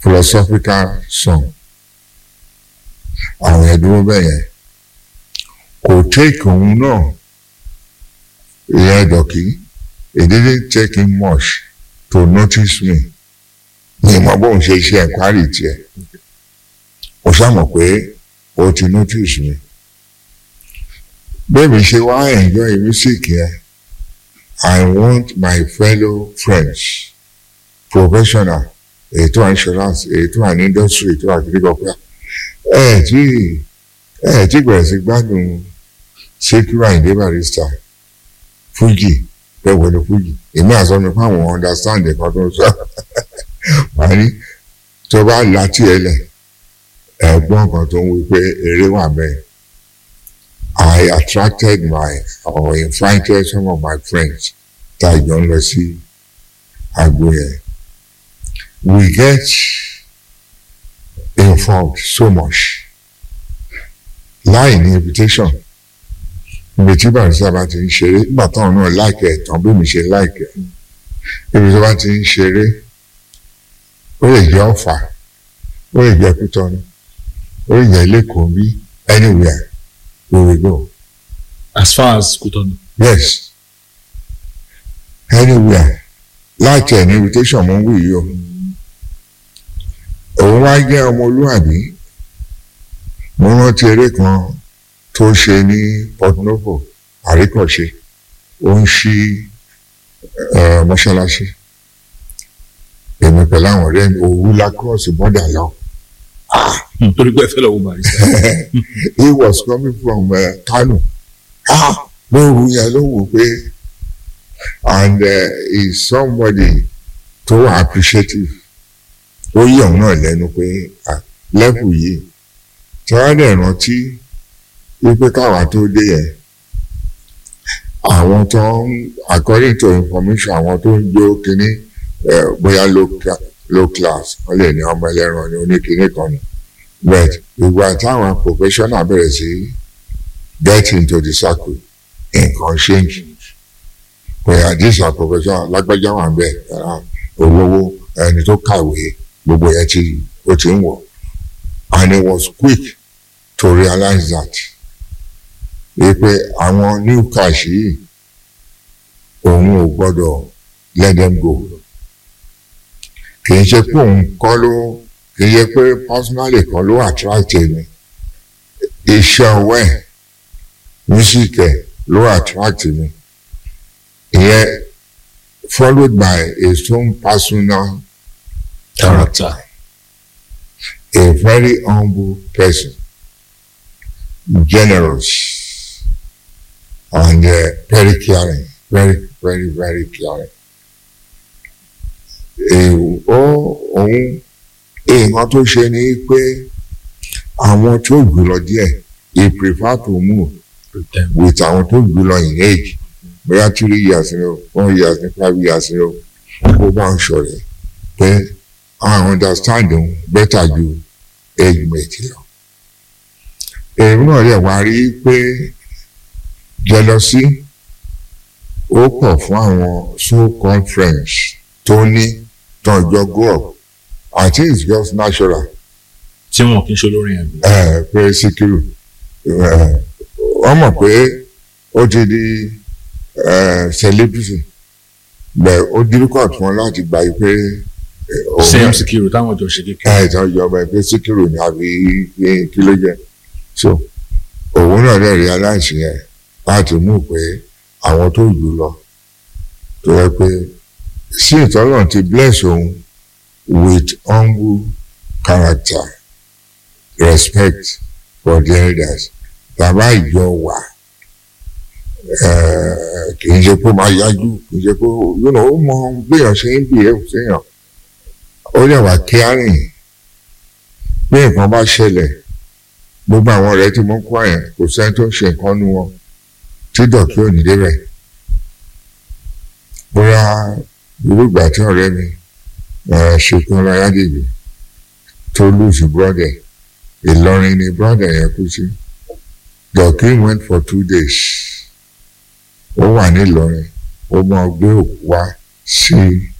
philosophical song àwọn ẹ̀dúró bẹ́ẹ̀ yẹn kò take òun náà ìyẹn dọ̀kí it didn't take him much to notice me ní ìmọ̀ bóun ṣe ṣe ẹ̀kwárì tiẹ̀ ó ṣàmọ̀ pé ó ti notice me bẹ́ẹ̀ni ṣe wá enjoy music yẹn I want my fellow friends professional ètò insurance ètò industry ètò agriculture ẹ tí ẹ tí bẹ̀rẹ̀ sí gbádùn Síkírù Àyìndé Barrister Fuji bẹ́ẹ̀ wọlé Fuji èmi àsọ mi fáwọn understand ẹ̀kan tó ń sọ wà ní tó bá láti ẹ lẹ̀ ẹ̀gbọ́n kan tó ń wí pé eré wà bẹ́ẹ̀ I attracted my or invited some of my friends tá a jọ ń lọ sí agbo yẹn we get involved so much láì ní invitation ibi tí Barrister bá ti ń ṣeré nígbà táwọn náà láìkẹ́ ẹ̀ tán bí mi ṣe láìkẹ́ ibi tí wọ́n bá ti ń ṣeré ó lè jẹ́ Ọ̀fà ó lè jẹ́ Kútọ́nù ó lè jẹ́ Lẹ́kọ̀ọ́ bí anywhere we will go as far as Kútọ́nù. yes anywhere láti ẹ̀ ní invitation mo ń wí yìí o òun wá jẹ́ ọmọlúwàbí mo rántí eré kan tó ṣe ní Port Novo àríkọ̀ṣe ó ń ṣí mọ́ṣáláṣí èmi pẹ̀lú àwọn ọ̀rẹ́ mi òwú la cross border lọ. torí pé ẹ fẹ́ lọ wo Barrister. he was coming from uh, Kano ah lóru yẹn ló wò pé and uh, he is somebody tó wà appreciative ó yí ọ̀hún náà lẹ́nu pé lẹ́kùn yìí tí wọ́n dẹ̀ rántí wípé káwa tó dé yẹn àwọn tó ń according to information àwọn tó ń jó kínní bóyá low class wọ́n lè ní ọmọ ẹlẹ́ran ní oníkínní kan ni but ìgbà táwọn professional bẹ̀rẹ̀ sí get into the circle nǹkan change bóyá this are professional lágbájá wà bẹ́ẹ̀ olówó ẹni tó kàwé gbogbo yẹn ti ó ti ń wọ̀ and he was quick to realize that wípé àwọn new cash yìí òun ò gbọ́dọ̀ let them go kì í ṣe pé òun kọ́ ló kì í ṣe pé personally kan ló attract mi iṣẹ́ ọwọ́ ẹ̀ music ẹ̀ ló attract mi ìyẹn followed by his own personal character. a very humble person, generous, and uh, very caring, very, very, very caring. Ó òun nǹkan tó ṣe ni pé àwọn tó jùlọ díẹ̀ he prefer to move with àwọn tó jùlọ in age bóyá three years ni o four years ni five years ni o kó bá ń ṣọ̀rẹ́ pé àwọn understand òun better ju age mate lọ. èmi náà lè wá rí pé jealousy ó pọ̀ fún àwọn so-called friends tó ní tọ́jọ́ grow up I think it's just natural. tí wọn kì í ṣe olórin ẹ̀mí. ẹ pé Síkírù wọ́n mọ̀ pé ó ti di celebrity bẹ́ẹ̀ ó difficult fún wọn láti gbà pé same Síkírù táwọn jọ ṣe kékeré. ẹ ìtàn ìjọba ẹgbẹ́ Síkírù ni àbí kí ló jẹ́ so òun náà dẹ̀ realize yẹn láti mú pé àwọn tó jù lọ tó yẹ pé sí ìtọ́lọ̀ ti bless òun with humble character respect for the elders bàbá ìjọ wà kì í ṣe pé máa yájú kì í ṣe pé ó mọ béèyàn ṣe ń bì ẹ́ séèyàn ó lè wà kíárìn bí nǹkan bá ṣẹlẹ̀ gbogbo àwọn ọ̀rẹ́ tí mo ń kọ́ yẹn kò sẹ́ni tó ń ṣe nǹkan nu wọn tí dọ̀kí ò ní débẹ̀ bóyá irú ìgbà tí ọ̀rẹ́ mi ṣetán láyádèbí tó lùsì brọ́dẹ̀ Ìlọrin ni brọ́dẹ̀ yẹn kú sí dọ̀kí went for two days ó wà ní Ìlọrin ó máa gbé òkú wá sí